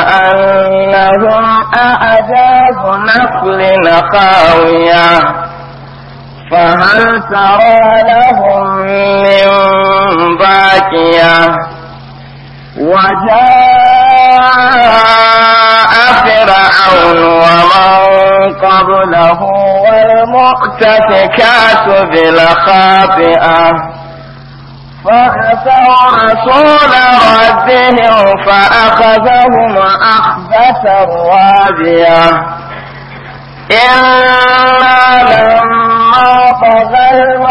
أنهم أعجاز نخل خاوية فهل ترى لهم من باكية وجاء فرعون ومن قبله والمؤتفكات بالخاطئة فأتوا رسول ربهم فأخذهم أخذة رابية إنا لما طغى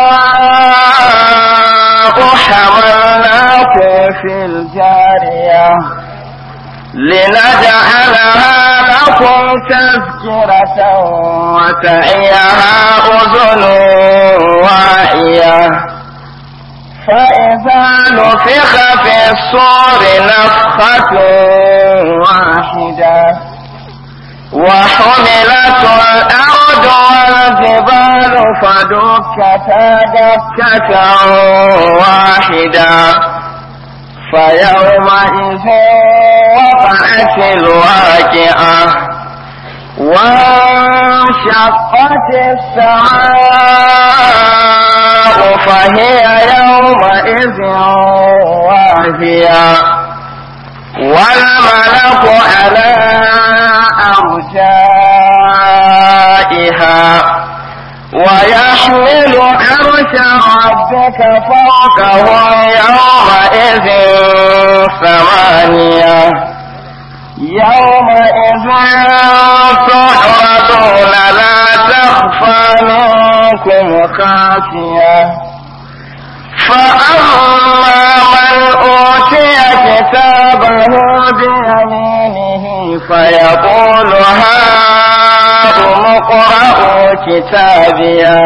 الماء حملناكم في الجارية لنجعلها لكم تذكرة وتعيها أذن واعية فإذا نفخ في الصور نفخة واحدة وحملت الأرض والجبال فدكتا دكة واحدة فيومئذ وقعت الواقعة وانشقت السماء فهي يومئذ واهية والملك على أرجائها ويحمل عرش ربك فوقهم يومئذ ثمانية يومئذ تعرضون لا تخفى منكم خافية فأما من أوتي كتابه بيمينه فيقول هاؤم اقرءوا كتابيه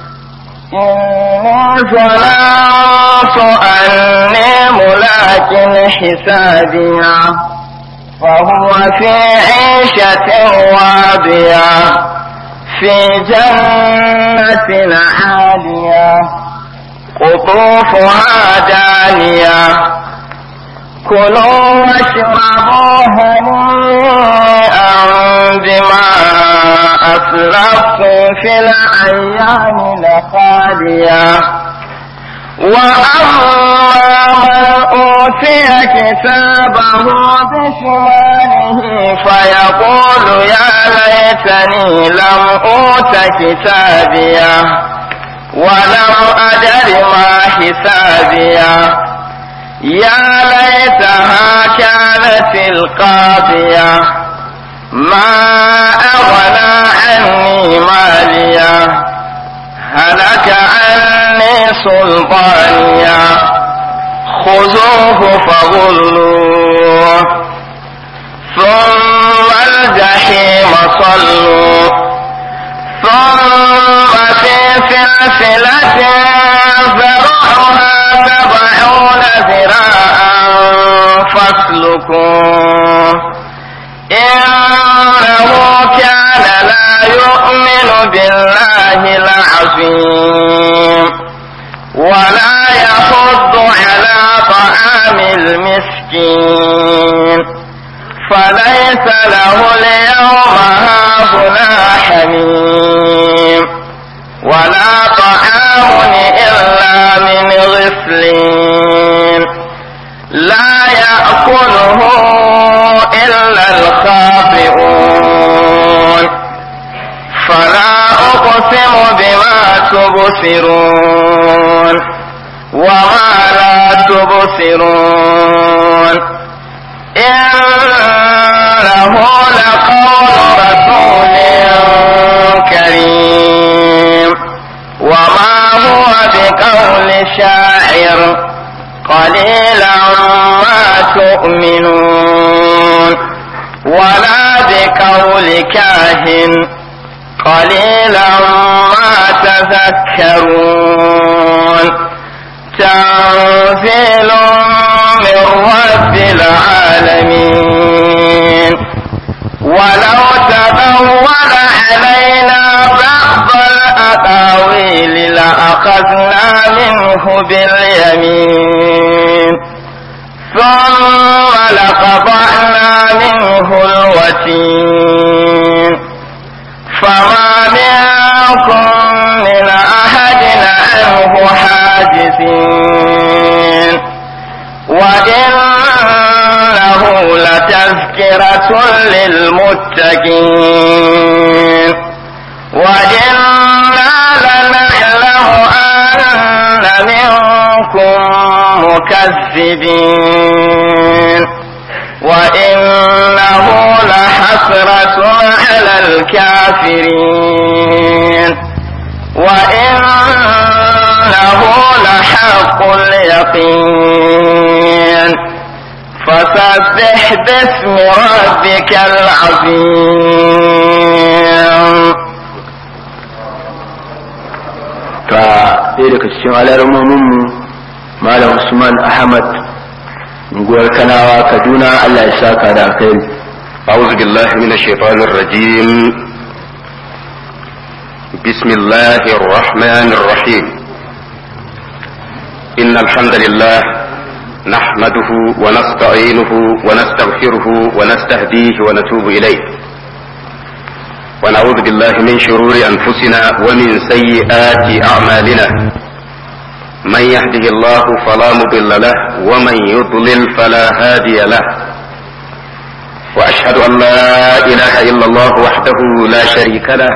إني ظننت أني ملاك حسابيه فهو في عيشة واضية في جنة عالية قطوفها دانية كلوا واشربوا هنيئا بما أسلفتم في الأيام الخالية وأما من أوتي كتابه بشماله فيقول يا ليتني لم أوت كتابيه ولم أدر ما حسابيه يا ليتها كانت القاضية ما أغنى عني مالية هلك عني سلطانية خذوه فغلوه ثم الجحيم صلوا ثم في سلسلة ذرعها سبعون ذراعا فاسلكوه إنه كان لا يؤمن بالله العظيم ولا يحض على طعام المسكين فليس له اليوم هاهنا حميم ولا طعام إلا من غسلين لا يأكله إلا الخاطئون فلا أقسم بما تبصرون وما لا تبصرون إنه لقول رسول كريم وما هو بقول شاعر قليلا ما تؤمنون ولا بقول كاهن قليلا ما تذكرون تنزيل من رب العالمين ولو تقول علينا بعض الأقاويل لأخذنا منه باليمين ثم لقطعنا منه للمتقين وإنا لنعلم أن منكم مكذبين وإنه لحسرة على الكافرين وإنه لحق اليقين فسبح باسم ربك العظيم ta ɗaya daga cikin alarmominmu malam usman ahmad unguwar kanawa kaduna allah ya saka da alkhairi أعوذ بالله من الشيطان الرجيم بسم الله الرحمن الرحيم إن الحمد لله نحمده ونستعينه ونستغفره ونستهديه ونتوب إليه ونعوذ بالله من شرور أنفسنا ومن سيئات أعمالنا من يهده الله فلا مضل له ومن يضلل فلا هادي له واشهد ان لا اله الا الله وحده لا شريك له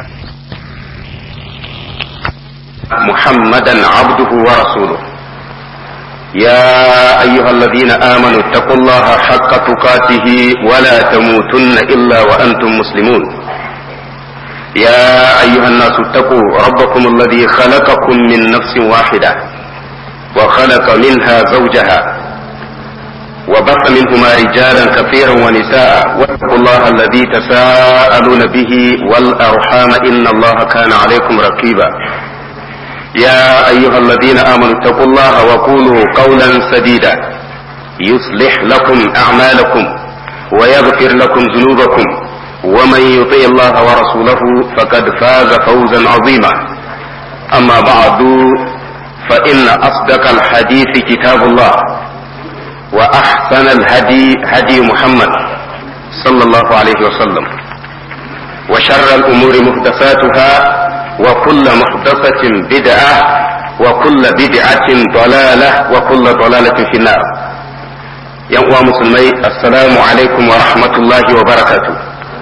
محمدا عبده ورسوله يا ايها الذين امنوا اتقوا الله حق تقاته ولا تموتن الا وانتم مسلمون يا ايها الناس اتقوا ربكم الذي خلقكم من نفس واحده وخلق منها زوجها وبث منهما رجالا كثيرا ونساء واتقوا الله الذي تساءلون به والارحام ان الله كان عليكم رقيبا يا ايها الذين امنوا اتقوا الله وقولوا قولا سديدا يصلح لكم اعمالكم ويغفر لكم ذنوبكم ومن يطيع الله ورسوله فقد فاز فوزا عظيما اما بعد فان اصدق الحديث كتاب الله وأحسن الهدي هدي محمد صلى الله عليه وسلم وشر الأمور محدثاتها وكل محدثة بدعة وكل بدعة ضلالة وكل ضلالة في النار يا مسلمي السلام عليكم ورحمة الله وبركاته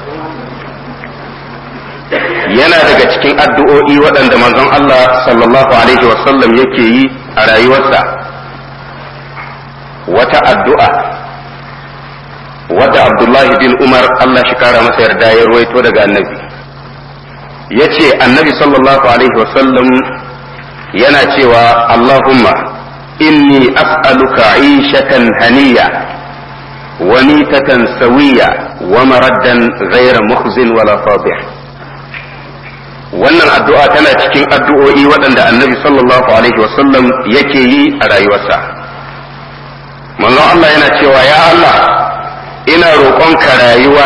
yana daga cikin addu'o'i waɗanda manzon Allah sallallahu alaihi wasallam yake yi a rayuwarsa wata addu'a wadda Abdullahi bin Umar Allah shi kara masa yarda ya ruwaito daga annabi ya ce annabi sallallahu alaihi wasallam yana cewa Allahumma inni as'aluka ishatan haniya wa mitatan sawiya wa maraddan ghayra mukhzin wala fadih wannan addu'a tana cikin addu'o'i waɗanda annabi sallallahu alaihi wasallam yake yi a rayuwarsa manzon Allah yana cewa ya Allah ina roƙonka rayuwa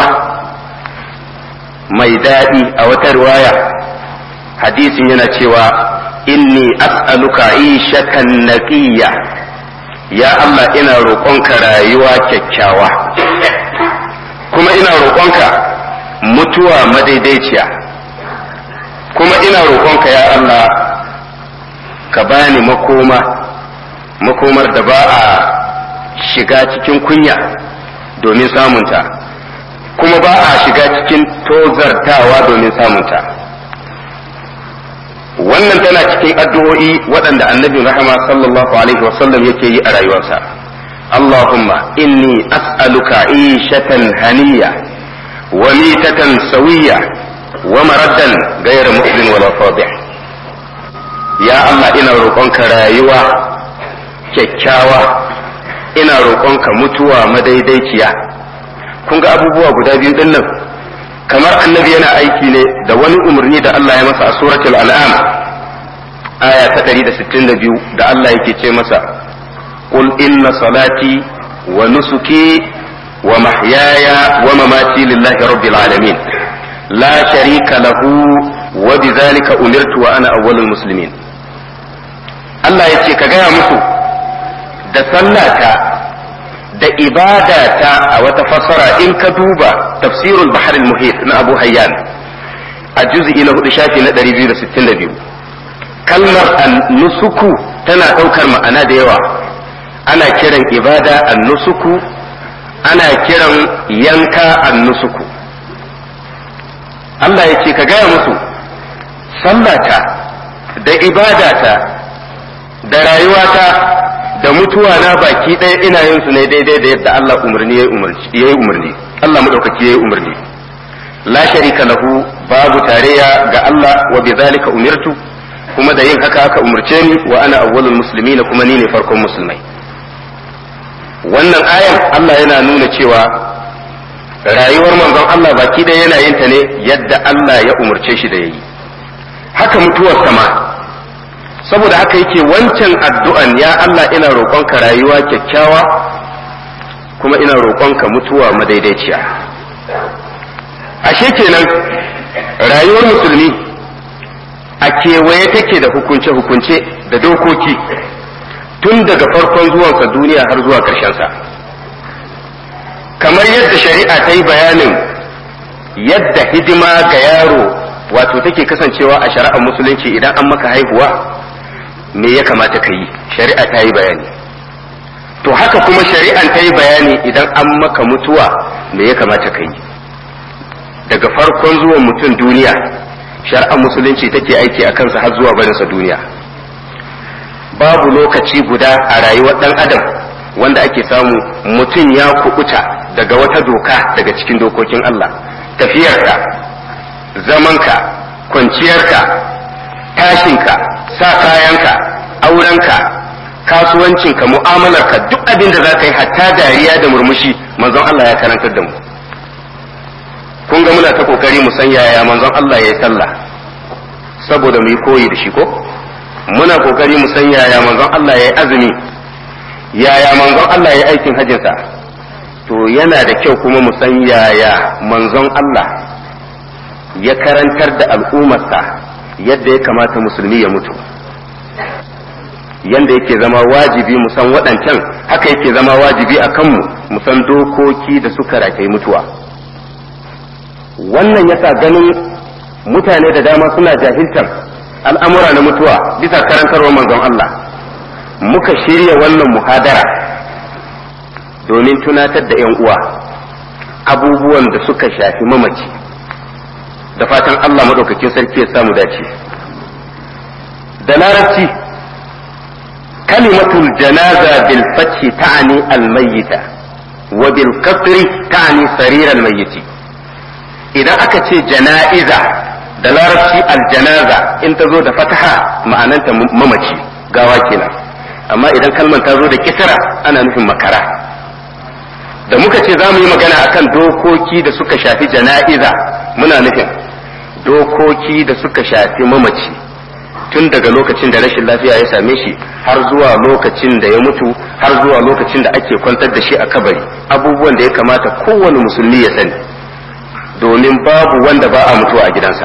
mai daɗi a wata riwaya hadisin yana cewa inni as'aluka ishatan naqiyya ya Allah ina roƙonka rayuwa kyakkyawa kuma ina roƙonka mutuwa madaidaiciya kuma ina roƙonka ya Allah ka bani makoma makomar da ba a shiga cikin kunya domin samunta kuma ba a shiga cikin tozartawa domin samunta wannan tana cikin addu'o'i waɗanda annabin rahama sallallahu alaihi wasallam yake yi a rayuwarsa Allahumma inni as'aluka ishatan haniya wa mitatan sawiya wa maraddan ghayra muslim wala fadih ya Allah ina roƙonka rayuwa kyakkyawa ina roƙonka mutuwa madaidaiciya kun ga abubuwa guda biyu din nan kamar annabi yana aiki ne da wani umarni da Allah ya masa a suratul an'am aya ta 162 da Allah yake ce masa qul inna salati wa nusuki wa mahyaya wa mamati lillahi rabbil alamin la sharika lahu wa bidhalika umirtu wa ana awwalul muslimin Allah ya ce ka gaya musu da sallata da ibadata a wata fassara in ka duba tafsirul bahar muhit na abu hayyan a juz'i na hudu shafi na 262 kalmar nusuku tana ɗaukar ma'ana da yawa ana kiran ibada nusuku ana kiran yanka annusuku Allah ya ce ka gaya musu sallata da ibadata da rayuwata da mutuwa na baki ɗaya ina yin su ne daidai da yadda Allah umarni ya yi umarni Allah madaukaki ya yi umarni la sharika lahu babu tarayya ga Allah wa bi zalika umirtu kuma da yin haka aka umarce ni wa ana awwalul muslimin kuma ni ne farkon musulmai wannan ayan Allah yana nuna cewa rayuwar manzon Allah baki ɗaya yana yin ta ne yadda Allah ya umarce shi da yayi haka mutuwar sama saboda haka yake wancan addu'an ya Allah ina roƙonka rayuwa kyakkyawa kuma ina roƙonka mutuwa madaidaiciya ashe kenan rayuwar musulmi a kewaye take da hukunce-hukunce da dokoki tun daga farkon zuwansa duniya har zuwa sa kamar yadda shari'a ta yi bayanin yadda hidima ga yaro wato take kasancewa a shari'ar musulunci idan an maka haihuwa me ya kamata ka yi shari'a ta yi bayani to haka kuma shari'an ta yi bayani idan an maka mutuwa me ya kamata ka yi daga farkon zuwan mutum duniya shari'ar musulunci take aiki a kansa har zuwa barinsa duniya babu lokaci guda a rayuwar ɗan adam wanda ake samu mutum ya kubuta daga wata doka daga cikin dokokin Allah tafiyarka zamanka kwanciyarka tashinka sa kayanka aurenka kasuwancinka mu'amalarka duk abin da za ka yi hatta dariya da murmushi manzon Allah ya karantar da mu kun ga muna ta kokari mu san yaya manzon Allah ya yi sallah saboda mu yi koyi da shi ko muna kokari mu san yaya manzon Allah ya yi azumi yaya manzon Allah ya yi aikin hajjinsa to yana da kyau kuma mu san yaya manzon Allah ya karantar da al'ummarsa yadda ya kamata musulmi ya mutu yanda yake zama wajibi mu san waɗancan haka yake zama wajibi a kanmu mu san dokoki da suka rataye mutuwa wannan yasa ganin mutane da dama suna jahiltar al'amura na mutuwa bisa karantarwar manzon Allah muka shirya wannan muhadara domin tunatar da 'yan uwa abubuwan da suka shafi mamaci da fatan Allah maɗaukakin sarki ya samu dace da larabci kalimatul janaza bil fathi ta'ani al mayyita wa bil kasri ta'ani sarir al mayyiti idan aka ce jana'iza da larabci al janaza in ta zo da fataha ma'ananta mamaci gawa kenan amma idan kalmar ta zo da kisra ana nufin makara da muka ce za mu yi magana akan dokoki da suka shafi jana'iza muna nufin dokoki da suka shafi mamaci tun daga lokacin da rashin lafiya ya same shi har zuwa lokacin da ya mutu har zuwa lokacin da ake kwantar da shi a kabari abubuwan da ya kamata kowane musulmi ya sani domin babu wanda ba a mutuwa a gidansa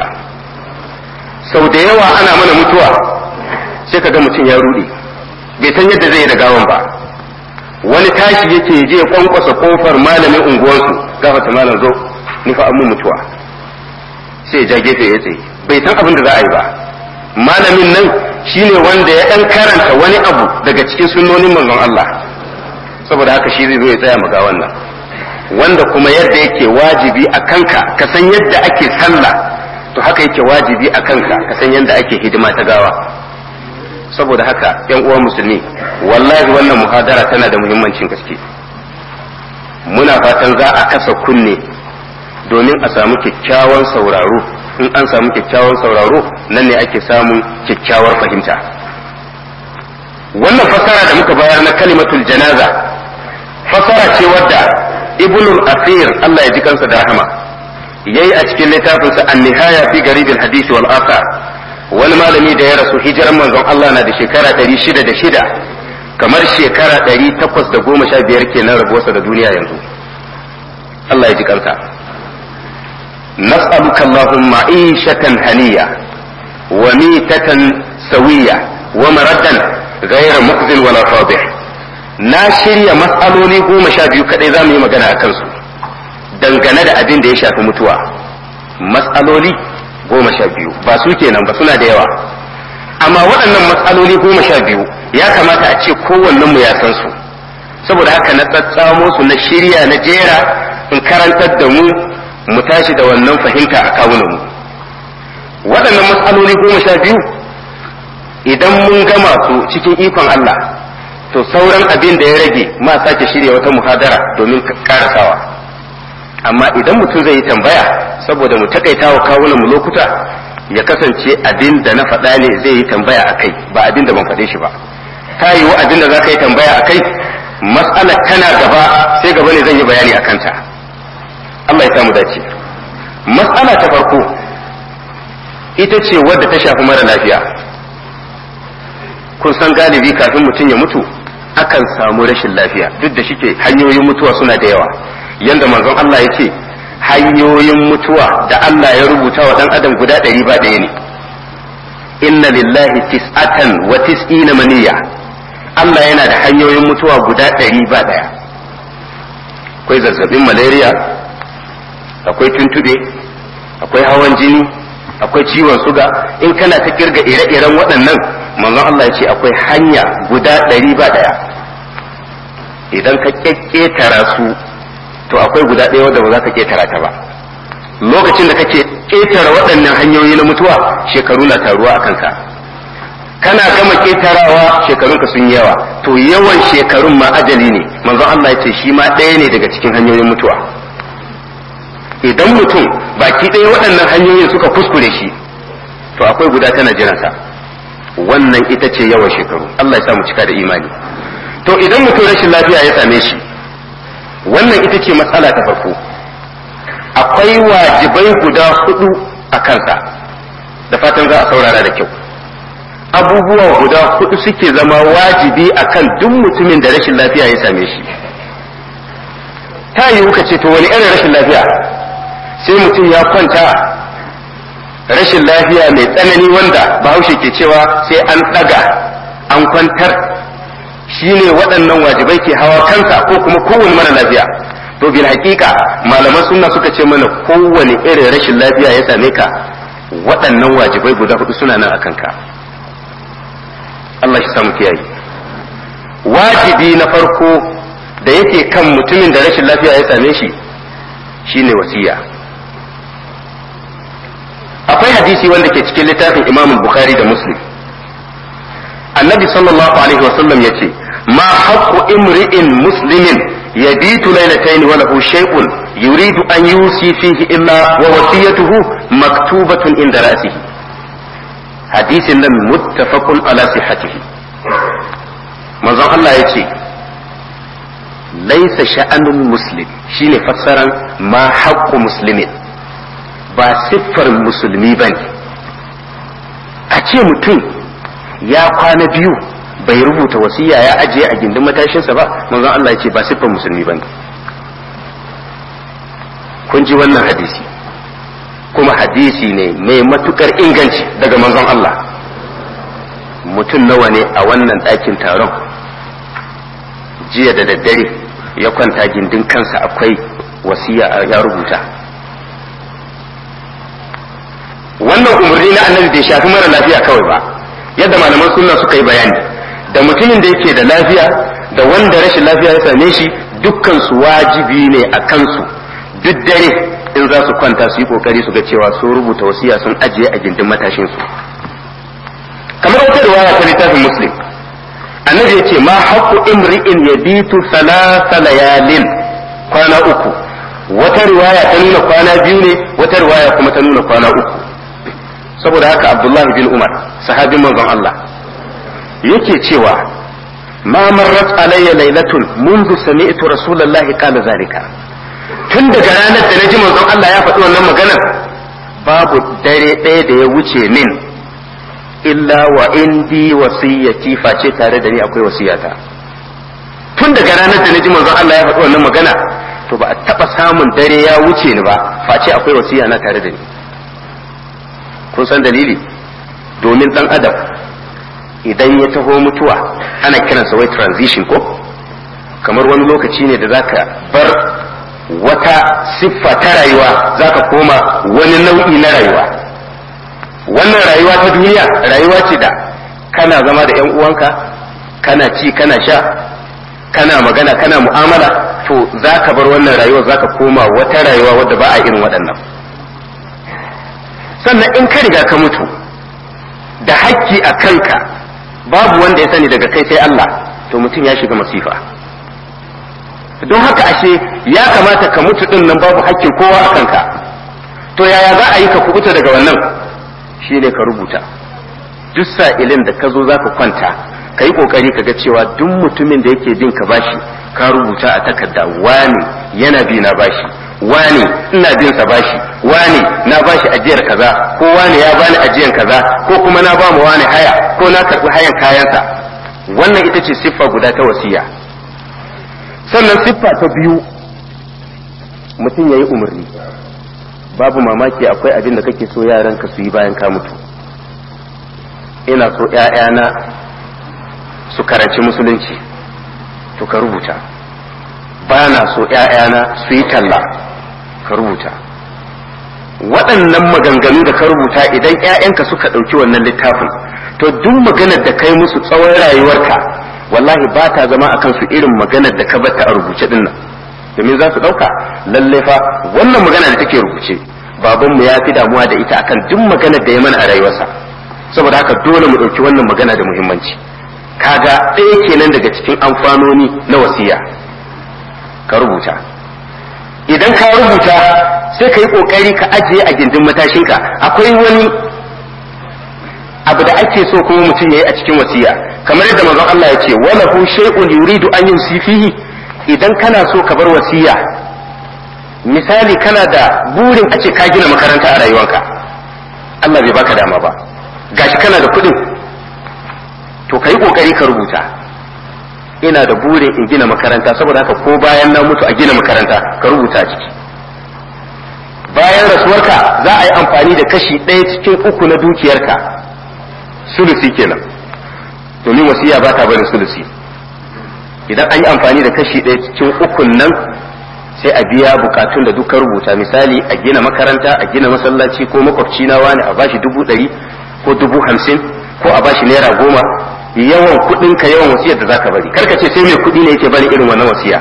sau da yawa ana mana mutuwa sai ka ga mutum ya rude bai san yadda zai yi da gawan ba wani tashi yake je kwankwasa kofar malamin unguwarsu gafata malam zo ni fa mun mutuwa sai ja gefe ya tsaye bai san abin da za a yi ba malamin nan shine wanda ya dan karanta wani abu daga cikin sunnonin manzon Allah saboda haka shi zai zo ya tsaya maga wannan wanda kuma yadda yake wajibi a kanka ka san yadda ake sallah to haka yake wajibi a kanka ka san yadda ake hidima ta gawa saboda haka yan uwan musulmi wallahi wannan muhadara tana da muhimmancin gaske muna fatan za a kasa kunne domin a samu kyakkyawan sauraro in an samu kyakkyawan sauraro nan ne ake samun kyakkyawar fahimta wannan fasara da muka bayar na kalimatul janaza fasara ce wadda ibnul asir Allah ya ji kansa da rahama yayi a cikin littafinsa an-nihaya fi garibil hadisi wal athar wani malami da ya rasu hijiran manzon Allah na da shekara 606 kamar shekara 815 kenan rabuwarsa da duniya yanzu Allah ya ji kansa نسألك اللهم عيشة هنية وميتة سوية ومردا غير مخزن ولا فاضح na shirya matsaloli goma sha biyu kadai za mu yi magana a kansu dangane da abin da ya shafi mutuwa matsaloli goma sha biyu ba su kenan ba suna da yawa amma waɗannan matsaloli goma sha biyu ya kamata a ce kowannen mu ya san su saboda haka na tsatsamo su na shirya na jera in karantar da mu mu tashi da wannan fahimta a kawunan mu waɗannan matsaloli goma sha biyu idan mun gama su cikin ikon Allah to sauran abin da ya rage ma sake shirya wata muhadara domin karasawa amma idan mutum zai yi tambaya saboda mu takaita wa kawunan mu lokuta ya kasance abin da na faɗa ne zai yi tambaya a kai ba abin da ban faɗe shi ba ta yiwu abin da za ka yi tambaya a kai mas'alar tana gaba sai gaba ne zan yi bayani a kanta Allah ya samu dace mas'ala ta farko ita ce wadda ta shafi mara lafiya kun san galibi kafin mutum ya mutu akan samu rashin lafiya duk da shike hanyoyin mutuwa suna da yawa yanda manzon Allah ya ce hanyoyin mutuwa da Allah ya rubuta wa dan adam guda ɗari ba ɗaya ne inna lillahi tis'atan wa tis'ina maniya Allah yana da hanyoyin mutuwa guda ɗari ba ɗaya akwai zazzabin malaria akwai tuntube akwai hawan jini akwai ciwon suga in kana ta kirga ire-iren waɗannan manzon Allah ya ce akwai hanya guda ɗari ba ɗaya idan ka ƙetara su to akwai guda ɗaya wadda ba za ka ƙetara ta ba lokacin da kake ƙetara waɗannan hanyoyi na mutuwa shekaru na taruwa a kanka kana gama ƙetarawa shekarunka sun yawa to yawan shekarun ma ajali ne manzon Allah ya ce shi ma ɗaya ne daga cikin hanyoyin mutuwa idan mutum baki ɗaya waɗannan hanyoyin suka kuskure shi to akwai guda tana jiransa wannan ita ce yawan shekaru Allah ya sa mu cika da imani to idan mutum rashin lafiya ya same shi wannan ita ce matsala ta farko akwai wajibai guda hudu a kansa da fatan za a saurara da kyau abubuwa guda hudu suke zama wajibi akan duk mutumin da rashin lafiya ya same shi ta yiwu ka ce to wani irin rashin lafiya sai mutum ya kwanta rashin lafiya mai tsanani wanda bahaushe ke cewa sai an ɗaga an kwantar shine waɗannan wajibai ke hawa kansa ko kuma kowane mara lafiya to bil hakika malaman sunna suka ce mana kowane irin rashin lafiya ya same ka waɗannan wajibai guda hudu suna nan akan ka Allah shi samu kiyaye wajibi na farko da yake kan mutumin da rashin lafiya ya same shi shine wasiya akwai hadisi wanda ke cikin littafin Imam Bukhari da Muslim annabi sallallahu alaihi wasallam yace ma haqqu imri'in muslimin yabitu laylatayn wa lahu shay'un yuridu an yusi fihi illa wa wasiyatuhu maktubatun inda ra'sihi hadisin nan muttafaqun ala sihhatihi manzon Allah yace laisa sha'anul muslim shine fassaran ma haqqu muslimin ba siffar musulmi bane a ce mutum ya kwana biyu bai rubuta wasiya ya ajiye a gindin matashinsa ba manzon Allah ya ce ba siffar musulmi bane kun ji wannan hadisi kuma hadisi ne mai matukar inganci daga manzon Allah mutum nawa ne a wannan ɗakin taron jiya da daddare ya kwanta gindin kansa akwai wasiya ya rubuta wannan umarni na annabi bai shafi mara lafiya kawai ba yadda malaman sunna suka yi bayani da mutumin da yake da lafiya da wanda rashin lafiya ya same shi dukkan su wajibi ne a kansu duk dare in za su kwanta su yi kokari su ga cewa sun rubuta wasiya sun ajiye a gindin matashin su kamar wata riwaya ta littafin muslim annabi ya ce ma haqqu imri'in yabitu thalatha layalin kwana uku wata riwaya ta nuna kwana biyu ne wata riwaya kuma ta nuna kwana uku saboda haka abdullahi bin umar sahabin manzon Allah yake cewa ma marrat alayya lailatun منذ سمعت رسول الله قال ذلك tun daga ranar da naji manzon Allah ya faɗi wannan maganar babu dare ɗaya da ya wuce min illa wa indi wasiyyati face tare da ni akwai wasiyata tun daga ranar da naji manzon Allah ya faɗi wannan magana to ba a taɓa samun dare ya wuce ni ba face akwai wasiya na tare da ni kun san dalili domin dan adam idan ya taho mutuwa ana kiransa wai transition ko kamar wani lokaci ne da zaka bar wata siffa ta rayuwa zaka koma wani nau'i na rayuwa wannan rayuwa ta duniya rayuwa ce da kana zama da yan uwanka kana ci kana sha kana magana kana mu'amala to za ka bar wannan rayuwa za ka koma wata rayuwa wadda ba a irin waɗannan sannan in ka riga ka mutu da hakki a kanka babu wanda ya sani daga kai sai Allah to mutum ya shiga masifa don haka ashe ya kamata ka mutu din nan babu hakkin kowa a kanka to yaya za a yi ka kubuta daga wannan shine ka rubuta duk sa'ilin da ka zo za ka kwanta ka yi kokari ka ga cewa duk mutumin da yake bin ka bashi ka rubuta a takarda wani yana bi na bashi wani ina bin sa bashi wani na bashi ajiyar kaza ko wani ya bani ajiyar kaza ko kuma na ba mu wani haya ko na karbi hayan kayansa wannan ita ce siffa guda ta wasiya sannan siffa ta biyu mutum ya yi umarni babu mamaki akwai abin da kake so yaranka su yi bayan ka mutu ina so ‘ya'yana su karanci musulunci to ka rubuta ba na so ‘ya'yana su yi talla ka rubuta waɗannan maganganu da ka rubuta idan ‘ya'yanka suka ɗauki wannan littafin to duk maganar da kai musu tsawon rayuwarka wallahi ba ta zama akan su irin maganar da ka batta a rubuce din nan domin za su ɗauka lalle fa wannan magana da take rubuce babanmu ya fi damuwa da ita akan duk maganar da ya mana a rayuwarsa saboda haka dole mu ɗauki wannan magana da muhimmanci kaga ɗaya kenan daga cikin amfanoni na wasiya ka rubuta idan ka rubuta sai ka yi ƙoƙari ka ajiye a gindin matashinka akwai wani abu da ake so kuma mutum ya yi a cikin wasiya kamar yadda manzon Allah ya ce wala hu shay'un yuridu an yusi fihi idan kana so ka bar wasiya misali kana da burin a ce ka gina makaranta a rayuwarka Allah bai baka dama ba gashi kana da kuɗin to ka yi ƙoƙari ka rubuta ina da burin in gina makaranta saboda haka ko bayan na mutu a gina makaranta ka rubuta ciki bayan rasuwarka za a yi amfani da kashi ɗaya cikin uku na dukiyarka sulusi kenan domin wasiya ba ta barin sulusi idan an yi amfani da kashi ɗaya cikin ukun nan sai a biya bukatun da duka rubuta misali a gina makaranta a gina masallaci ko makwabci na wani a bashi dubu ɗari ko dubu hamsin ko a bashi naira goma yawan kuɗin ka yawan wasiyar da zaka bari karka ce sai mai kuɗi ne yake bari irin wannan wasiya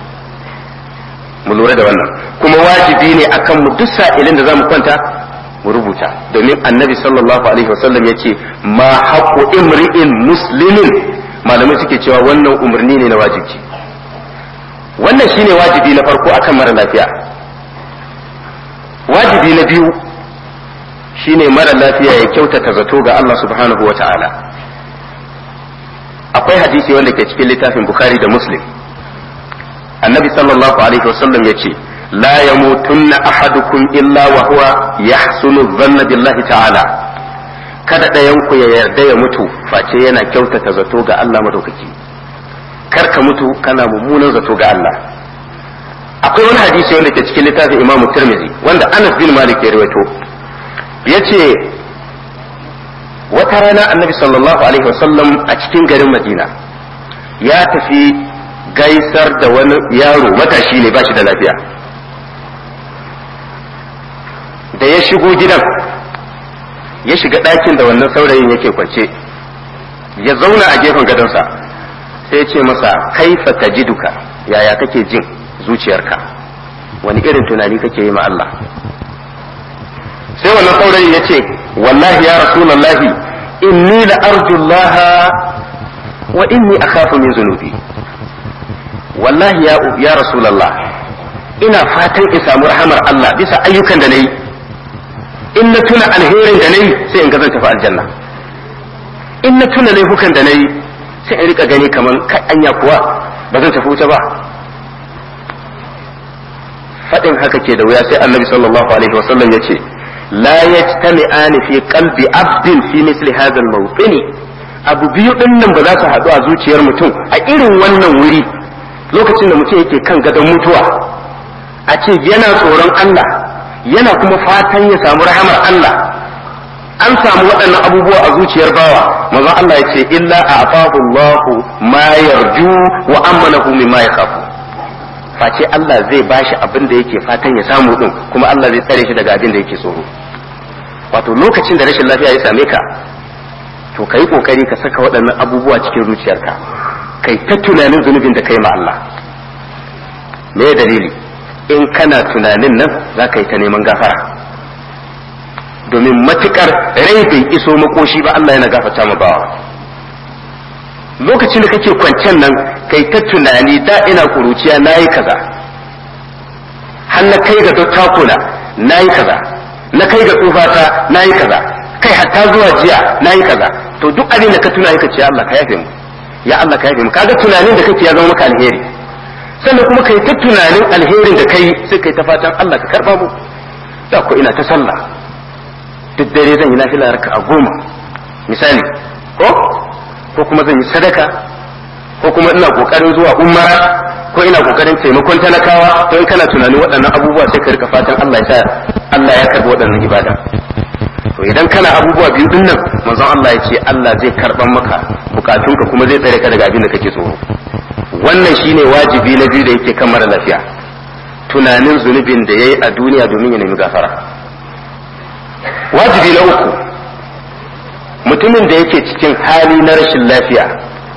mu lura da wannan kuma wajibi ne akan mu duk sa'ilin da zamu kwanta mu rubuta domin annabi sallallahu alaihi wasallam yace ma haqqu imri'in muslimin malamai suke cewa wannan umarni ne na wajibi wannan shine wajibi na farko akan mara lafiya wajibi na biyu shine mara lafiya ya kyautata zato ga Allah subhanahu wata'ala akwai hadisi wanda ke cikin littafin bukhari da muslim annabi sallallahu alaihi wasallam ya ce la yamutunna ahadukum illa wa huwa yahsunu dhanna billahi ta'ala kada ɗayan ku ya yarda ya mutu face yana kyautata zato ga Allah madaukaki kar ka mutu kana mummunan zato ga Allah akwai wani hadisi wanda ke cikin littafin Imam Tirmidhi wanda Anas bin Malik ya rawaito yace wata rana annabi sallallahu alaihi wasallam a cikin garin Madina ya tafi gaisar da wani yaro matashi ne ba shi da lafiya da ya shigo gidan ya shiga ɗakin da wannan saurayin yake kwance ya zauna a gefen gadonsa sai ya ce masa kaifa tajiduka yaya kake jin zuciyarka wani irin tunani kake yi ma Allah sai wannan saurayin ya ce wallahi ya rasulallahi inni la arjullaha wa inni akhafu min zunubi wallahi ya ya rasulullah ina fatan in samu rahamar Allah bisa ayyukan da nayi in na tuna alherin da nayi sai in ga zan tafi aljanna in na tuna laifukan da nayi sai in rika gani kaman kai anya kuwa ba zan tafi wuta ba fadin haka ke da wuya sai annabi sallallahu alaihi wasallam ya ce la yajtami'ani fi qalbi abdin fi misli hadha al-mawtini abu biyu din nan ba za su haɗu a zuciyar mutum a irin wannan wuri lokacin da mutum yake kan gadon mutuwa a ce yana tsoron Allah yana kuma fatan ya samu rahamar Allah an samu waɗannan abubuwa a zuciyar bawa manzo Allah ya ce illa a'tahu Allahu ma yarju wa amanahu mimma yakhafu face Allah zai bashi abin da yake fatan ya samu din kuma Allah zai tsare shi daga abin da yake tsoro wato lokacin da rashin lafiya ya same ka to ka yi kokari ka saka waɗannan abubuwa cikin zuciyarka kai ta tunanin zunubin da kai ma Allah me dalili in kana tunanin nan za ka yi ta neman gafara domin matukar rai bai iso makoshi ba Allah yana gafarta ma bawa lokacin da kake kwancen nan kai ta tunani da ina kuruciya nayi kaza har na kai ga dattakuna nayi kaza na kai ga tsufata nayi kaza kai hatta zuwa jiya nayi kaza to duk abin da ka tuna ka ce Allah ka yafe mu ya Allah ka yafe mu kaga tunanin da kake ya zama maka alheri sannan kuma kai ta tunanin alherin da kai sai kai ta fatan Allah ka karba mu da ko ina ta sallah duk dare zan yi nafila raka a goma misali ko ko kuma zan yi sadaka ko kuma ina kokarin zuwa umara ko ina kokarin taimakon talakawa to in kana tunanin waɗannan abubuwa sai ka rika fatan Allah ya sa Allah ya karbi waɗannan ibada to idan kana abubuwa biyu din nan manzon Allah ya ce Allah zai karban maka bukatunka kuma zai tsare ka daga abin da kake tsoro wannan shine wajibi na biyu da yake kan mara lafiya tunanin zunubin da yayi a duniya domin ya nemi gafara wajibi na uku mutumin da yake cikin hali na rashin lafiya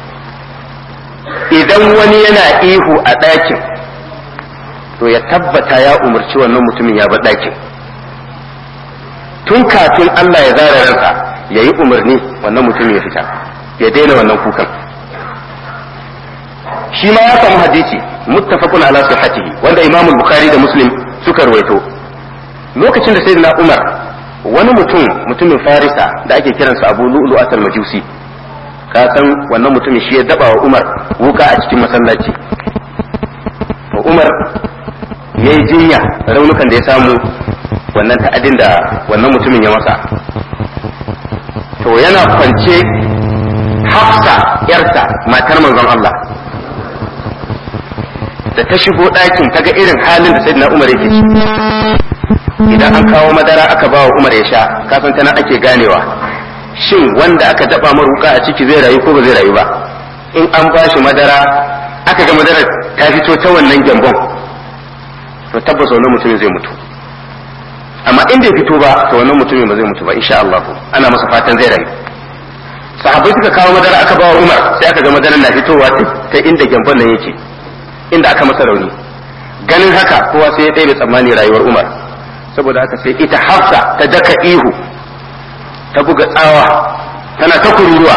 idan wani yana ihu a ɗakin to ya tabbata ya umarci wannan mutumin ya bar ɗakin tun kafin Allah ya zara ransa ya yi umarni wannan mutumin ya fita ya daina wannan kukan shi ma ya samu hadisi muttafaqun ala sihhatihi wanda Imam Bukhari da Muslim suka rawaito lokacin da sayyidina Umar wani mutum mutumin Farisa da ake kiransa Abu Lu'lu'at al-Majusi ka san wannan mutumin shi ya daba wa Umar wuka a cikin masallaci to Umar yayi jinya raunukan da ya samu wannan ta'adin da wannan mutumin ya masa to yana kwance Hafsa yarta matar manzon Allah da ta shigo ɗakin ta ga irin halin da sayyidina Umar yake ciki idan an kawo madara aka ba wa Umar ya sha kafin ta nan ake ganewa shin wanda aka daba maruka a ciki zai rayu ko ba zai rayu ba in an ba shi madara aka ga madara ta fito ta wannan gyambon to tabbas wannan mutumin zai mutu amma in bai fito ba to wannan mutumin ba zai mutu ba insha Allah ana masa fatan zai rayu sahabbai suka kawo madara aka ba wa Umar sai aka ga madaran na fitowa ta inda gyambon nan yake inda aka masa rauni ganin haka kowa sai ya ɗaya tsammani rayuwar Umar saboda haka sai ita hafsa ta daka ihu ta buga tsawa tana ta kururuwa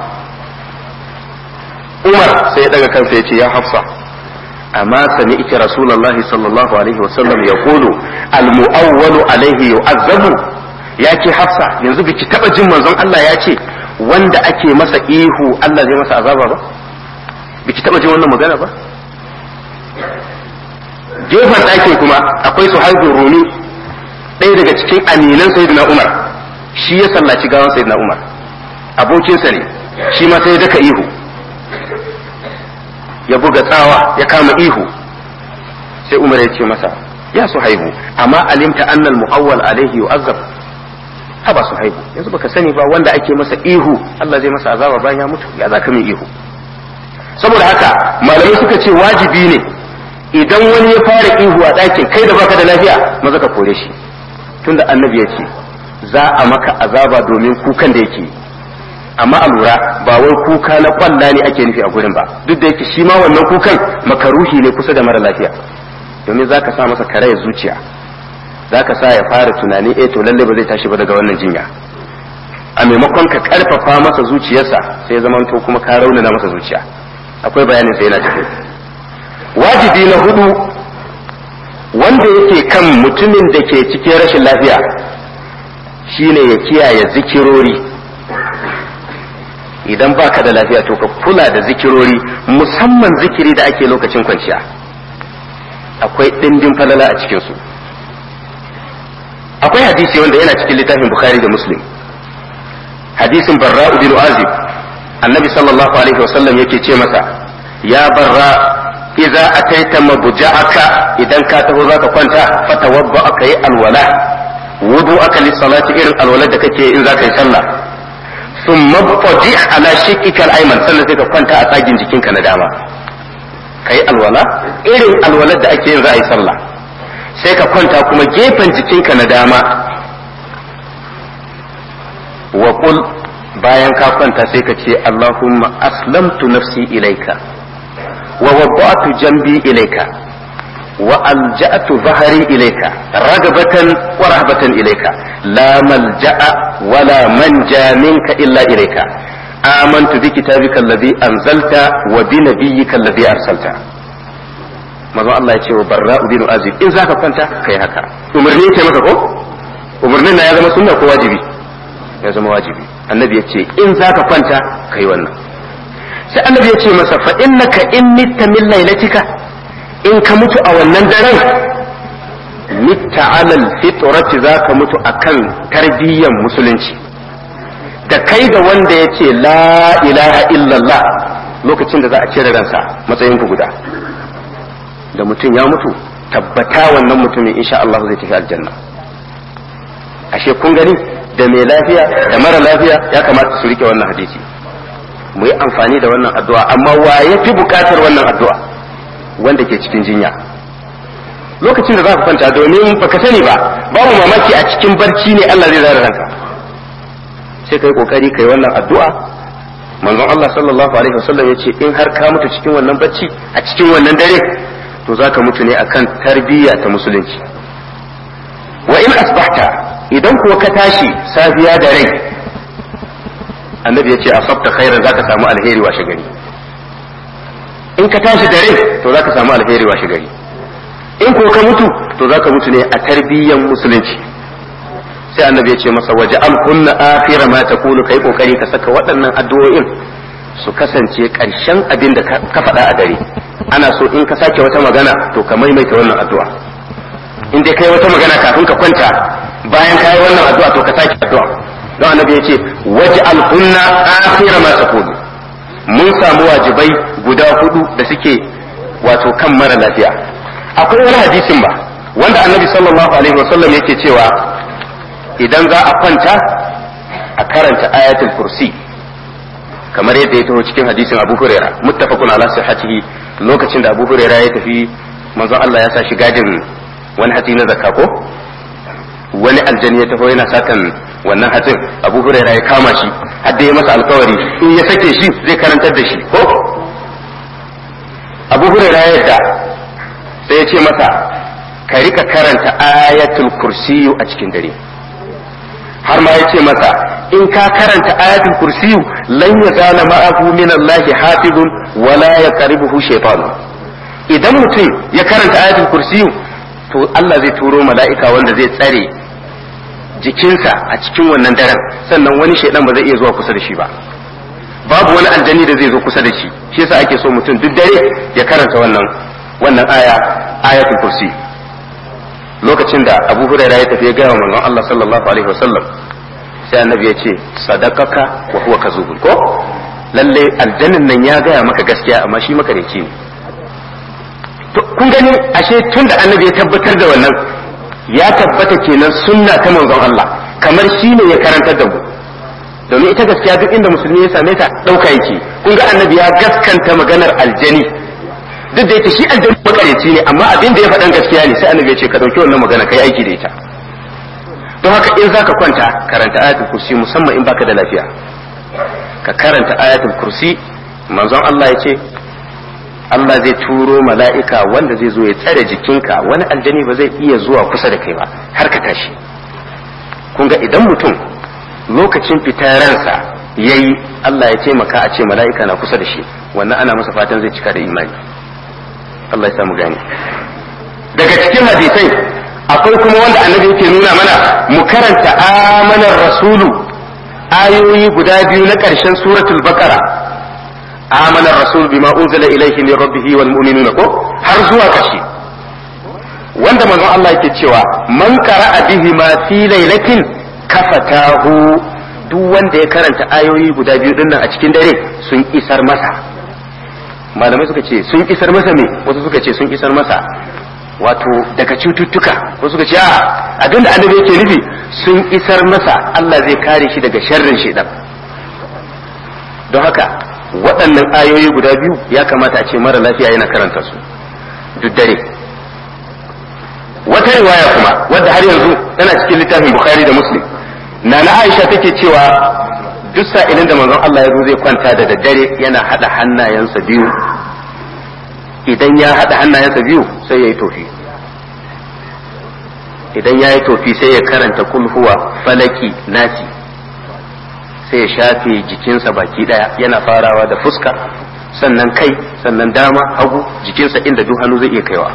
umar sai ya daga kansa ya ce ya hafsa amma sami ita rasulullahi sallallahu alaihi wasallam ya kulu almu'awwalu alaihi yu'azzabu ya ce hafsa yanzu biki taba jin manzon Allah ya ce wanda ake masa ihu Allah zai masa azaba ba biki taba jin wannan magana ba gefen ɗakin kuma akwai su haifin rumi ɗaya daga cikin aminan sayyidina Umar shi ya sallaci gawan sayyidina Umar abokinsa ne shi ma sai ya daka ihu ya buga tsawa ya kama ihu sai Umar ya ce masa ya su haihu amma alimta annal mu'awwal alaihi yu'azzab haba su haihu yanzu baka sani ba wanda ake masa ihu Allah zai masa azaba bayan ya mutu ya zaka min ihu saboda haka malamai suka ce wajibi ne idan wani ya fara ihu a ɗakin kai da baka da lafiya maza ka kore shi tunda annabi ya ce za a maka azaba domin kukan da yake amma a lura ba wai kuka na kwalla ne ake nufi a gurin ba duk da yake shi ma wannan kukan makaruhi ne kusa da mara lafiya domin za ka sa masa karayar zuciya za ka sa ya fara tunani eh to lalle ba zai tashi ba daga wannan jinya a maimakon ka karfafa masa zuciyarsa sai zama to kuma ka raunana masa zuciya akwai bayanin sai yana tafi wajibi na hudu wanda yake kan mutumin da ke cikin rashin lafiya shine ya kiyaye zikirori idan baka da lafiya to ka kula da zikirori musamman zikiri da ake lokacin kwanciya akwai ɗimbin falala a cikinsu akwai hadisi wanda yana cikin littafin bukhari da muslim hadisin barra bin azib annabi sallallahu alaihi wasallam yake ce masa ya barra idza ataita mabja'aka idan ka taho zaka kwanta fatawabba aka yi alwala wudu aka li salati irin alwala da kake in zaka yi sallah thumma fadi ala shiqqika al-ayman sannan sai ka kwanta a tsagin jikinka na dama kai alwala irin alwalar da ake yin za a yi sallah sai ka kwanta kuma gefen jikinka na dama wa qul bayan ka kwanta sai ka ce Allahumma aslamtu nafsi ilaika wa wadda'tu jambi ilaika wa alja'tu dhahri ilaika ragabatan wa rahbatan ilaika la malja'a wa la manja minka illa ilaika amantu bi kitabika alladhi anzalta wa bi nabiyyika alladhi arsalta manzo Allah ya ce wa barra'u bin azib in zaka kwanta kai haka umarni ce maka ko umarnin na ya zama sunna ko wajibi ya zama wajibi annabi ya ce in za ka kwanta ka yi wannan sai annabi ya ce masa fa innaka in mitta min lailatika in ka mutu a wannan daren mitta alal fitrati za ka mutu akan tarbiyyan musulunci da kai da wanda ya ce la ilaha illallah lokacin da za a cire ransa matsayin ku guda da mutum ya mutu tabbata wannan mutumin insha Allah zai tafi aljanna ashe kun gani da mai lafiya da mara lafiya ya kamata su rike wannan hadisi mu yi amfani da wannan addu'a amma wa ya fi bukatar wannan addu'a wanda ke cikin jinya lokacin da za ka kwanta domin baka sani ba babu mamaki a cikin barci ne Allah zai zara ranka sai kai kokari kai wannan addu'a manzon Allah sallallahu alaihi wasallam yace in har ka mutu cikin wannan barci a cikin wannan dare to zaka mutu ne akan tarbiyya ta musulunci wa in asbahta idan kuwa ka tashi safiya da rai annabi ya ce a sabta khairan za ka samu alheri washe gari in ka tashi da rai to za ka samu alheri washe gari in ko ka mutu to za ka mutu ne a tarbiyyan musulunci sai annabi ya ce masa waje alkunna akhira ma taqulu kai kokari ka saka waɗannan addu'o'in su kasance ƙarshen abin da ka faɗa a dare ana so in ka sake wata magana to ka maimaita wannan addu'a in dai kai wata magana kafin ka kwanta bayan ka yi wannan addu'a to ka sake addu'a don annabi ya ce waje alkunna akhira ma taqulu mun samu wajibai guda hudu da suke wato kan mara lafiya akwai wani hadisin ba wanda annabi sallallahu alaihi wasallam yake cewa idan za a kwanta a karanta ayatul kursi kamar yadda ya taho cikin hadisin abu huraira muttafaqun ala sihhatihi lokacin da abu huraira ya tafi manzon Allah ya sa shi gadin wani hatsi na zakka ko wani aljani ya taho yana satan wannan hatsin abu huraira ya kama shi har ya masa alkawari in ya sake shi zai karantar da shi ko abu huraira ya yadda sai ya ce masa ka rika karanta ayatul kursiyu a cikin dare har ma ya ce masa in ka karanta ayatul kursiyu lan yazala ma'ahu min Allah hafizun wala yaqribuhu shaytan idan mutum ya karanta ayatul kursiyu to Allah zai turo mala'ika wanda zai tsare jikinsa a cikin wannan daren sannan wani shaidan ba zai iya zuwa kusa da shi ba babu wani aljani da zai zo kusa da shi shi yasa ake so mutum duk dare ya karanta wannan wannan aya ayatul kursi lokacin da Abu Hurairah ya tafi ya gaya wa manzon Allah sallallahu alaihi wasallam sai annabi ya ce sadaqaka wa huwa kazubun ko lalle aljannin nan ya gaya maka gaskiya amma shi makareci ne to kun gani ashe tun da annabi ya tabbatar da wannan ya tabbata kenan sunna ta manzon Allah kamar shi ne ya karantar da mu domin ita gaskiya duk inda musulmi ya same ta ɗauka yake kun ga annabi ya gaskanta maganar aljani duk da yake shi aljani makareci ne amma abin da ya faɗan gaskiya ne sai annabi ya ce ka ɗauki wannan magana kai aiki da ita don haka in zaka kwanta karanta ayatul kursi musamman in baka da lafiya ka karanta ayatul kursi manzon Allah ya ce Allah zai turo mala'ika wanda zai zo ya tsare jikinka wani aljani ba zai iya zuwa kusa da kai ba har ka tashi kun ga idan mutum lokacin fitar ransa ya yi Allah ya taimaka a ce mala'ika na kusa da shi wannan ana masa fatan zai cika da imani Allah ya samu gani daga cikin hadisai akwai kuma wanda annabi yake nuna mana mu karanta amanar rasulu ayoyi guda biyu na ƙarshen suratul baqara آمن الرسول بما أنزل إليه من ربه والمؤمنون ko har zuwa ƙarshe wanda manzon Allah yake cewa man qara'a bihi ma fi lailatin kafatahu duk wanda ya karanta ayoyi guda biyu dinnan a cikin dare sun isar masa malamai suka ce sun isar masa me wasu suka ce sun isar masa wato daga cututtuka wasu suka ce a abinda annabi yake nufi sun isar masa Allah zai kare shi daga sharrin shedan don haka waɗannan ayoyi guda biyu ya kamata a ce mara lafiya yana karanta su duk dare wata riwaya kuma wadda har yanzu tana cikin littafin bukhari da muslim na na aisha take cewa duk sa'ilin da manzon Allah ya zo zai kwanta da daddare yana hada hannayensa biyu idan ya hada hannayensa biyu sai ya yi tofi idan ya yi tofi sai ya karanta kulhuwa falaki nasi sai ya shafe jikinsa baki daya yana farawa da fuska sannan kai sannan dama hagu jikinsa inda duk hannu zai iya kaiwa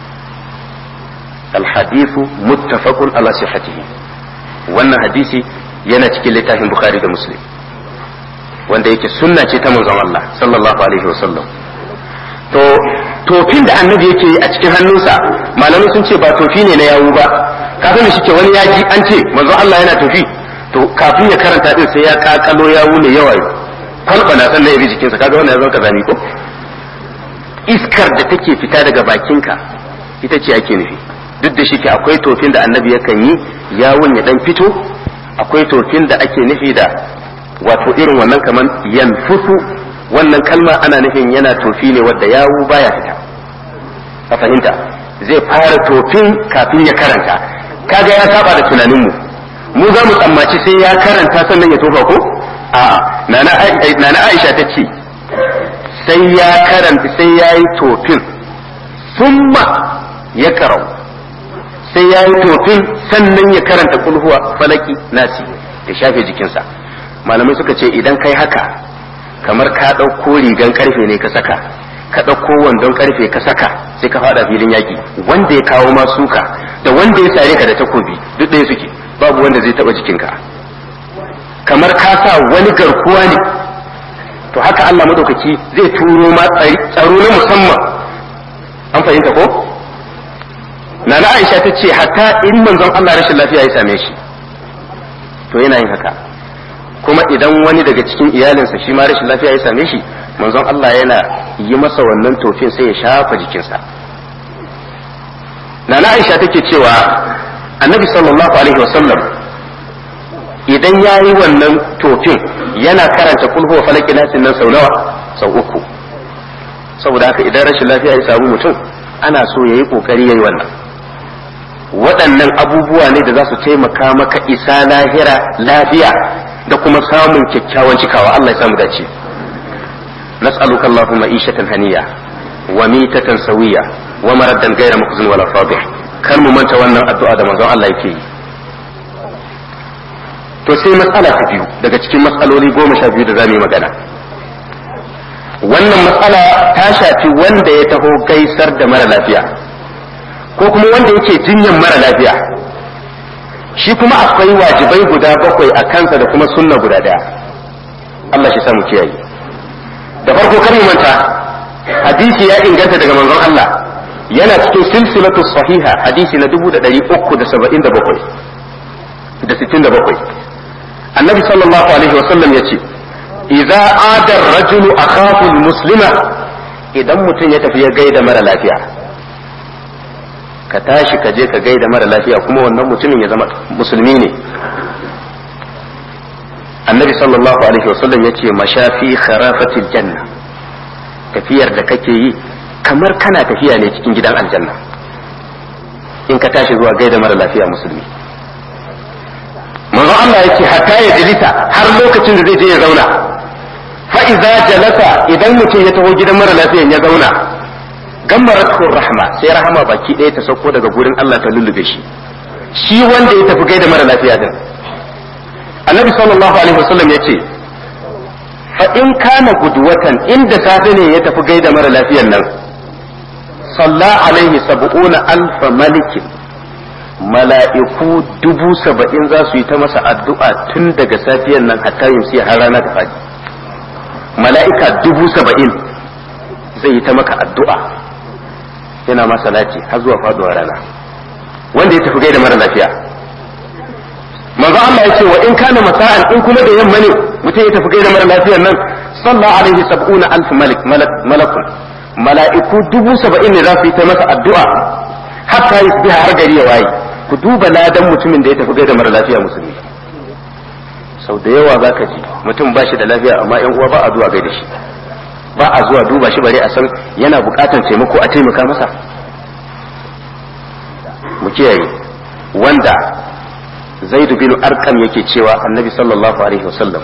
alhadithu muttafaqun ala sihhatihi wannan hadisi yana cikin littafin bukhari da muslim wanda yake sunna ce ta manzon Allah sallallahu alaihi wasallam to tofin da annabi yake yi a cikin hannunsa malamai sun ce ba tofi ne na yawu ba kafin shi ke wani yaji an ce manzon Allah yana tofi to kafin ya karanta din sai ya kakalo yawu ne yawa kwalbana sannan ya bi jikinsa kaga wannan ya zama kazani ko iskar da take fita daga bakinka ita ce ake nufi duk da shi ke akwai tofin da annabi yakan yi yawun ya dan fito akwai tofin da ake nufi da wato irin wannan kaman yanfusu wannan kalma ana nufin yana tofi ne wadda yawu baya fita a fahimta zai fara tofin kafin ya karanta kaga ya saba da tunaninmu mu za mu tsammaci sai ya karanta sannan ya tofa ko a nana aisha ta ce sai ya karanta sai ya yi tofin summa ya karau sai ya yi tofin sannan ya karanta kulhuwa falaki nasi ya shafe jikinsa malamai suka ce idan kai haka kamar ka ɗauko rigan karfe ne ka saka ka ɗauko wandon karfe ka saka sai ka faɗa filin yaƙi wanda ya kawo ma suka da wanda ya sare ka da takobi duk ɗaya suke babu wanda zai taɓa jikinka kamar ka sa wani garkuwa ne to haka Allah madaukaki zai turo ma tsaro na musamman an fahimta ko nana Aisha ta ce hatta in manzon Allah rashin lafiya ya same shi to yana yin haka kuma idan wani daga cikin iyalinsa shi ma rashin lafiya ya same shi manzon Allah yana yi masa wannan tofin sai ya shafa jikinsa nana Aisha take cewa annabi sallallahu alaihi wasallam idan ya yi wannan tofin yana karanta kulhu falaki nasin nan sau nawa sau uku saboda haka idan rashin lafiya ya samu mutum ana so ya yi kokari ya yi wannan waɗannan abubuwa ne da za su taimaka maka isa lahira lafiya da kuma samun kyakkyawan cikawa Allah ya samu dace nas'aluka Allahumma ishatan haniya wa mitatan sawiya wa maraddan ghayra mukhzin wala fadih kar mu manta wannan addu'a da manzon Allah yake yi to sai matsala ta biyu daga cikin matsaloli goma sha biyu da za mu yi magana wannan matsala ta shafi wanda ya taho gaisar da mara lafiya ko kuma wanda yake jinyan mara lafiya shi kuma akwai wajibai guda bakwai a kansa da kuma sunna guda daya Allah shi samu kiyaye da farko kar manta hadisi ya inganta daga manzon Allah yana cikin silsilatu sahiha hadisi na 377 da 67 annabi sallallahu alaihi wasallam ya ce idza ada rajulu akhahu muslima idan mutum ya tafi ya gaida mara lafiya ka tashi ka je ka gaida mara lafiya kuma wannan mutumin ya zama musulmi ne annabi sallallahu alaihi wasallam ya ce mashafi kharafatil janna tafiyar da kake yi kamar kana tafiya ne cikin gidan aljanna in ka tashi zuwa gaida mara lafiya musulmi manzo Allah yake hatta ya jilita har lokacin da zai je ya zauna fa iza jalasa idan mutum ya taho gidan mara lafiyan ya zauna gammaratu rahma sai rahama baki ɗaya ta sauko daga gurin Allah ta lullube shi shi wanda ya tafi gaida mara lafiya din annabi sallallahu alaihi wasallam ya ce fa in kana guduwatan inda safe ne ya tafi gaida mara lafiyan nan salla alaihi sab'una alfa malikin mala'iku dubu saba'in za su yi ta masa addu'a tun daga safiyan nan hatta yamsi har rana ta faɗi mala'ika dubu saba'in zai yi ta maka addu'a yana masa lati har zuwa faduwar rana wanda ya tafi gaida mara lafiya manzo Allah ya ce wa in kana masa'an in kuma da yamma ne mutum ya tafi gaida mara lafiyar nan sallallahu alaihi sab'una alf malik malakun mala'iku dubu saba'in ne za su yi ta masa addu'a hatta yusbiha har gari ya waye ku duba ladan mutumin da ya tafi gaida mara lafiya musulmi sau da yawa za ka ji mutum ba shi da lafiya amma yan uwa ba a zuwa gaida shi ba a zuwa duba shi bare a san yana bukatan taimako a taimaka masa mu kiyaye wanda zaidu bin arkam yake cewa annabi sallallahu alaihi wasallam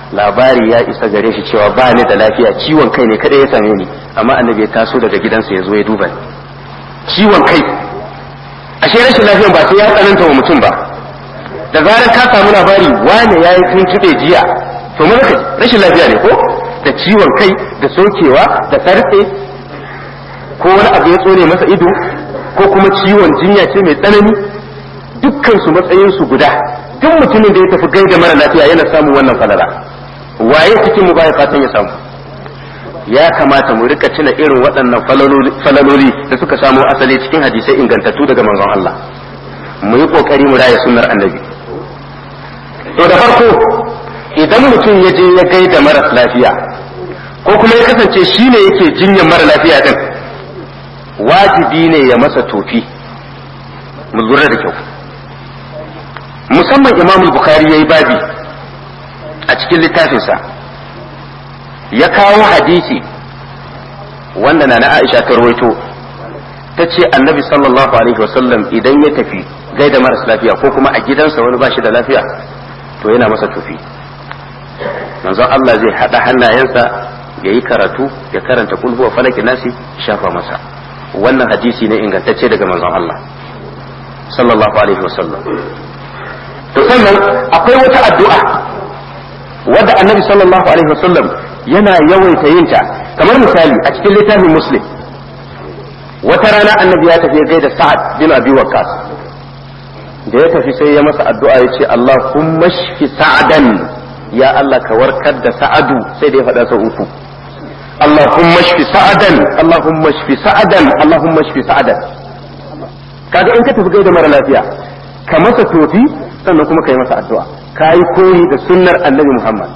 labari ya isa gare shi cewa ba ni da lafiya ciwon kai ne kada ya same ni amma annabi ya taso daga gidansa ya zo ya duba ni ciwon kai ashe rashin lafiyan ba sai ya tsananta wa mutum ba da zarar ka samu labari wane ya yi tuntuɓe jiya to mun ka rashin lafiya ne ko da ciwon kai da sokewa da sartse ko wani abu ya tsone masa ido ko kuma ciwon jinya ce mai tsanani dukkan su matsayin su guda duk mutumin da ya tafi gaida mara lafiya yana samun wannan falala waye cikin mu baya fatan ya samu ya kamata mu rika tuna irin waɗannan falaloli da suka samo asali cikin hadisai ingantattu daga manzon Allah mu yi kokari mu raya sunnar annabi to da farko idan mutum ya je ya gaida maras lafiya ko kuma ya kasance shi ne yake jinyar mara lafiya din wajibi ne ya masa tofi mu lura da kyau musamman imam bukhari ya yi babi a cikin littafinsa ya kawo hadisi wanda na na aisha ta rawaito ta ce annabi sallallahu alaihi wasallam idan ya tafi gaida maras lafiya ko kuma a gidansa wani ba shi da lafiya to yana masa tufi manzon Allah zai haɗa hannayensa ya yi karatu ya karanta kulhu wa falaki nasi shafa masa wannan hadisi ne ingantacce daga manzon Allah sallallahu alaihi wasallam to sannan akwai wata addu'a wadda annabi sallallahu alaihi wasallam yana yawaita yin ta kamar misali a cikin littafin muslim wata rana annabi ya tafi gaida sa'ad bin abi waqqas da ya tafi sai ya masa addu'a ya ce Allahumma shfi sa'adan ya Allah ka warkar da sa'adu sai da ya faɗa sau uku Allahumma shfi sa'adan Allahumma shfi sa'adan Allahumma shfi sa'adan kaga in ka tafi gaida mara lafiya ka masa tofi sannan kuma ka yi masa addu'a ka yi koyi da sunnar annabi Muhammad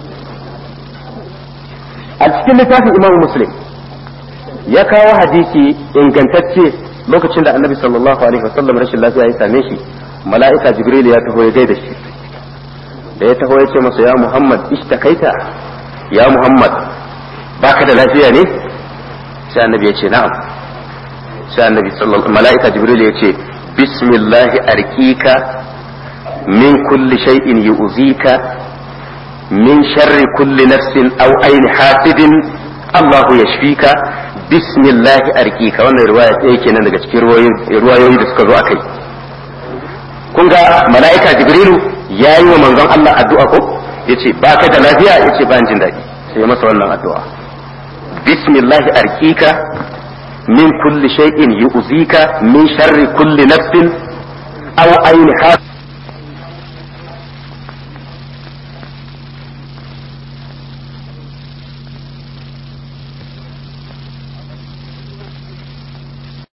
a cikin littafin Imam Muslim ya kawo hadisi ingantacce lokacin da annabi sallallahu alaihi wasallam rashin lafiya ya same shi mala'ika jibril ya taho ya gaida shi da ya taho ya ce masa ya muhammad ishtakaita ya muhammad baka da lafiya ne sai annabi ya ce na'am sai annabi sallallahu mala'ika jibril ya ce bismillahi arkika min kulli shay'in yu'zika min sharri kulli nafsin aw aini hasidin Allahu yashfika bismillahi arkika wannan riwaya ɗaya kenan daga cikin ruwayoyi da suka zo akai kun ga mala'ika jibrilu ya yi wa manzon Allah addu'a ko yace ba ka da lafiya yace ba jin daɗi sai ya masa wannan addu'a bismillahi arkika min kulli shay'in yu'zika min sharri kulli nafsin aw aini